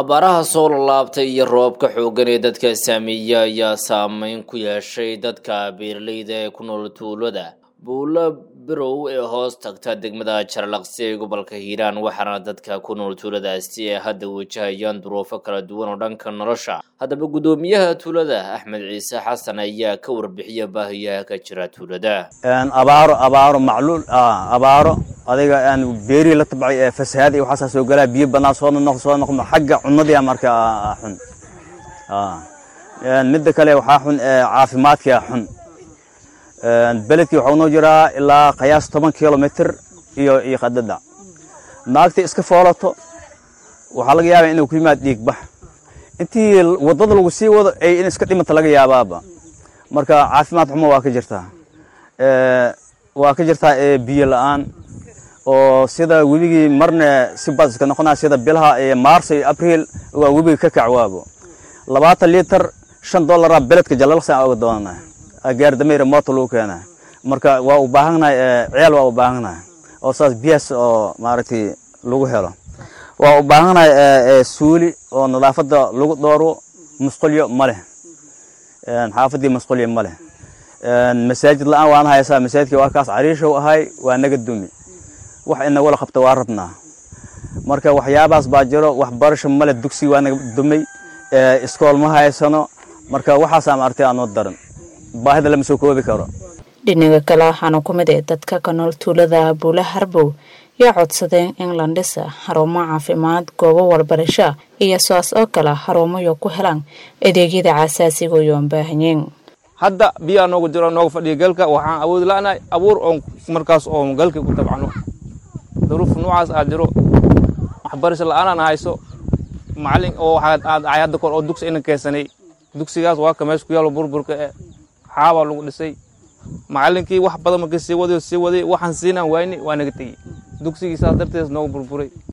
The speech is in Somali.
abaaraha soo lalaabtay iyo roobka xooggan ee dadka saameeya ayaa saameyn ku yeeshay dadka beeraleyda ee ku nool tuulada buulo birow ee hoos tagta degmada jarlaqsi ee gobolka hiiraan waxaana dadka ku nool tuuladaasi ay hadda wajahayaan duruufo kala duwan oo dhanka nolosha haddaba guddoomiyaha tuulada axmed ciise xasan ayaa ka warbixiya baahiyaha ka jira tuulada abaaro abaaro macluul abaaro adiga beerii la tabcay ee fasahaad iyo waxaasaa soo galaa biyo badnaa soo noq soo noqdo xagga cunadii marka xun midda kale waxaa xun caafimaadkia xun beledkii waxaa noo jiraa ilaa qiyaas toban kilomitr iyo iyo qadada naagtii iska foolato waxaa laga yaabaa inuu ku yimaad dhiigbax intii wadada lagu sii wado ay in iska dhimata laga yaabaaba marka caafimaad xumo waa ka jirtaa waa ka jirtaa biyo la-aan oo sida webigii marna si bad iska noqonaya sida bilaha maarso iyo abriil waa webiga ka kacwaabo labaatan liiter shan dollaraa beledka jalalaqsa oga doonana gaardameyra moota lagu keena marka waa u baahannahay ceel waa u baahannahay oo saas biyaas oo maaragtay lagu helo waa u baahannahay suuli oo nadaafadda lagu dooro musqulyo ma leh xaafaddii musqulyo ma leh masaajid la-aan waan haysaa masaajidkii waa kaas cariishow ahay waa naga dumi wax inagula qabta waa rabnaa marka waxyaabaas baa jiro waxbarasho male dugsi waa naga dumay iskool ma haysano marka waxaasaa maaragtay aanoo daran baahida lama soo koobi karo dhinaga kale waxaana ku mid ee dadka ka nool tuulada buula harbow yaa codsadeen in la dhisa xarumo caafimaad goobo walbarasho iyo soas oo kale xarumoyo ku helaan adeegyada caasaasiga oyoon baahanyeen hadda biyaa noogu jiro nooga fadhiya galka waxaan awoodi la-nahay abuur oon markaas oon galka ku tabcano daruuf noocaas aad jiro waxbarasho la-aanaan hayso macalin oo waxaad ahay hadda kor oo dugsi inan keensanay dugsigaas waa ka meesha ku yaalo burburka e xaabaa lagu dhisay macalinkii wax badan markii sii waday sii waday waxaan siinaan wayni waa naga tegey dugsigii saas darteed nooga burburay